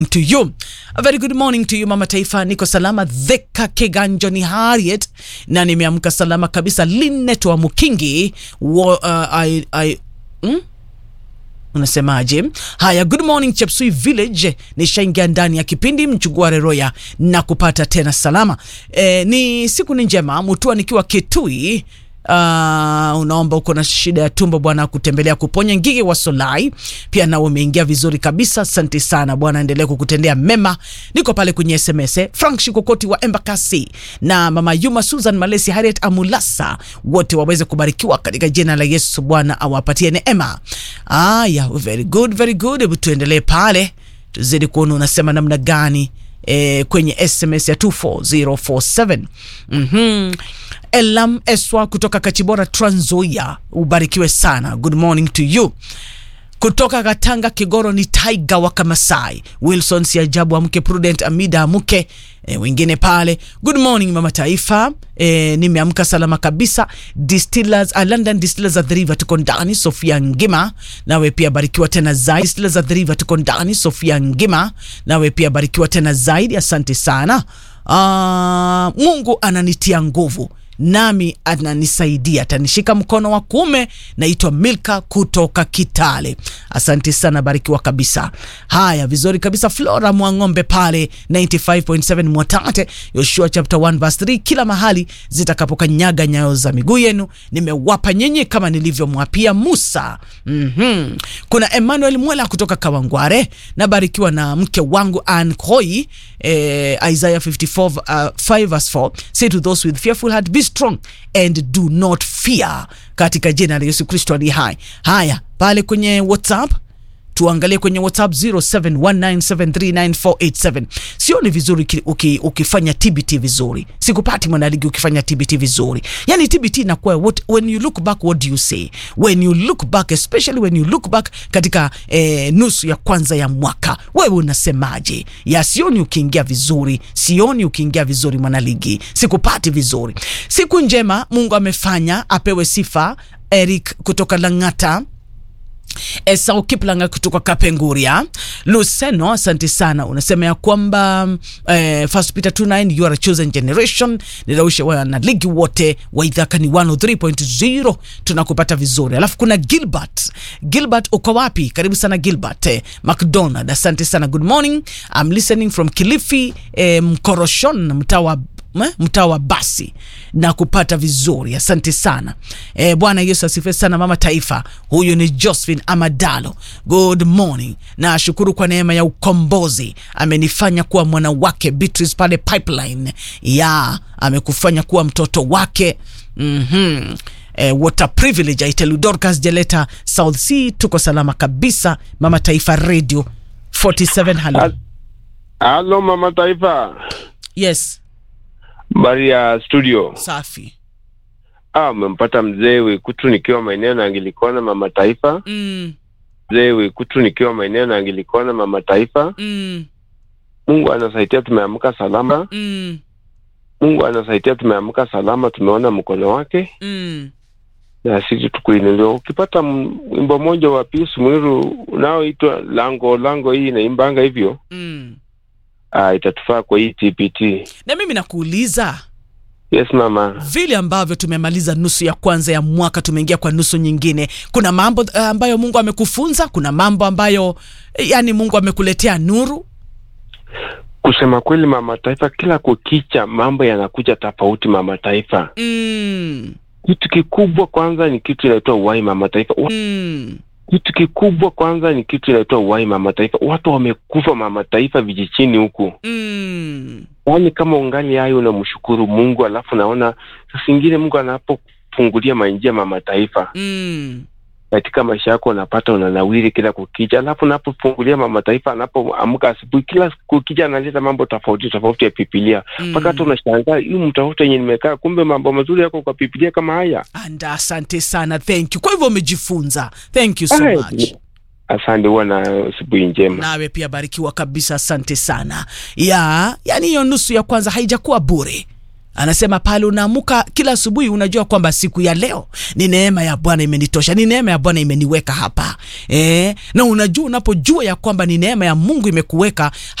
to you. A very good morning to you mama taifa, niko salama. Dheka Kiganjo ni Harriet na nimeamka salama kabisa. Linet wa Mukingi wa, uh, I, I, hmm? Unasemaje? Haya, good morning Chepsui Village, nishaingia ndani ya kipindi mchugua reroya na kupata tena salama. E, ni siku ni njema mutua nikiwa Kitui. Uh, unaomba uko na shida ya tumbo, Bwana kutembelea kuponya. Ngigi wa Solai pia nao umeingia vizuri kabisa, asante sana Bwana, endelee kukutendea mema. Niko pale kwenye SMS Frank Shikokoti wa Embakasi na mama Yuma Susan Malesi Harriet Amulasa, wote waweze kubarikiwa katika jina la Yesu, Bwana awapatie neema. Aya, very good, very good. Hebu tuendelee pale tuzidi kuona unasema namna gani E, kwenye SMS ya 24047 mm-hmm. Elam Eswa kutoka Kachibora Trans Nzoia, ubarikiwe sana. Good morning to you. Kutoka Katanga Kigoro ni Taiga wa Kamasai Wilson Siajabu amke Prudent Amida amke e, wengine pale. Good morning mama taifa e, nimeamka salama kabisa. Distillers, uh, London Distillers at the River tuko ndani. Sofia Ngima nawe pia barikiwa tena zaidi. Distillers at the River tuko ndani. Sofia Ngima nawe pia barikiwa tena zaidi, asante sana. Uh, Mungu ananitia nguvu nami ananisaidia, atanishika mkono wa kuume. Naitwa Milka kutoka Kitale, asante sana, barikiwa kabisa. Haya, vizuri kabisa. Flora Mwang'ombe pale 95.7 Mwatate, Yoshua chapter 1 verse 3, kila mahali zitakapokanyaga nyayo za miguu yenu nimewapa nyinyi kama nilivyomwapia Musa. mm -hmm. Kuna Emmanuel Mwela kutoka Kawangware, nabarikiwa na mke wangu Ann Koi. Eh, Isaiah 54 uh, 5 verse 4, say to those with fearful heart be strong and do not fear, katika jina la Yesu Kristo ali hai. Haya, pale kwenye WhatsApp tuangalie kwenye WhatsApp 0719739487. Sio ni vizuri uki, ukifanya TBT vizuri. Sikupati mwanaligi ukifanya TBT vizuri. Yani TBT inakuwa what when you look back what do you say? When you look back especially when you look back katika eh, nusu ya kwanza ya mwaka. Wewe unasemaje? Ya sioni ukiingia vizuri. Sioni ukiingia vizuri mwanaligi. Sikupati vizuri. Siku njema Mungu amefanya apewe sifa. Eric kutoka Lang'ata Esau Kiplanga kutoka Kapenguria. Luceno, asante sana, unasema ya kwamba eh, First Peter 2:9 you are a chosen generation. Niraushe wana ligi wote wa Idhaka ni 103.0 tunakupata vizuri. Alafu kuna Gilbert. Gilbert uko wapi? Karibu sana Gilbert. Eh, McDonald, asante sana. Good morning. I'm listening from Kilifi, eh, Mkoroshon, mtaa wa mtaa wa basi na kupata vizuri, asante sana e, Bwana Yesu asifiwe sana. Mama taifa, huyu ni Josephine Amadalo, good morning. Na shukuru kwa neema ya ukombozi, amenifanya kuwa mwana wake. Beatrice pale pipeline ya amekufanya kuwa mtoto wake mm -hmm. E, what a privilege I tell you. Dorcas Jeleta South Sea, tuko salama kabisa. Mama taifa radio 47 halo halo, mama taifa yes Bari ya studio safi. Ah, umempata mzee Wekutu nikiwa maeneo na Angilikona mama taifa. Mm, Mzee Wekutu nikiwa maeneo na Angilikona mama taifa. mm, Mungu anasaidia tumeamka salama. mm, Mungu anasaidia tumeamka salama, tumeona mkono wake mm. na sisi tukuinuliwa. Ukipata m- wimbo mmoja wa Pius Mwiru unaoitwa lango lango, hii inaimbanga hivyo Mm. ah, itatufaa kwa hii TPT. Na mimi nakuuliza Yes mama. vile ambavyo tumemaliza nusu ya kwanza ya mwaka, tumeingia kwa nusu nyingine. Kuna mambo uh, ambayo Mungu amekufunza, kuna mambo ambayo eh, yani Mungu amekuletea nuru. Kusema kweli, mama taifa, kila kukicha mambo yanakuja tofauti, mama taifa. Mm. Kitu kikubwa kwanza ni kitu inaitwa uhai, mama taifa. Wa- Mm. Kitu kikubwa kwanza ni kitu inaitwa uhai, mama taifa. Watu wamekufa, mama taifa, vijijini huku. Mm. Yaani kama ungali hayo unamshukuru Mungu, alafu naona saa zingine Mungu anapofungulia manjia, mama taifa, Mm. katika maisha yako unapata unanawiri kila kukicha, alafu unapofungulia mama taifa, anapoamka asubuhi, kila kukicha analeta mambo tofauti tofauti ya Biblia mpaka hata unashangaa hii mtafuta yenye nimekaa, kumbe mambo mazuri yako kwa Biblia kama haya. Anda, asante sana, thank you. Kwa hivyo umejifunza, thank you so Ai, much. Asante, huwa na asubuhi njema. Nawe pia barikiwa kabisa, asante sana. Ya, yani hiyo nusu ya kwanza haijakuwa bure. anasema pale unaamuka kila asubuhi unajua kwamba siku ya leo ni neema ya bwana imenitosha ni neema ya bwana imeniweka hapa e, na unajua unapojua ya kwamba ni neema ya mungu imekuweka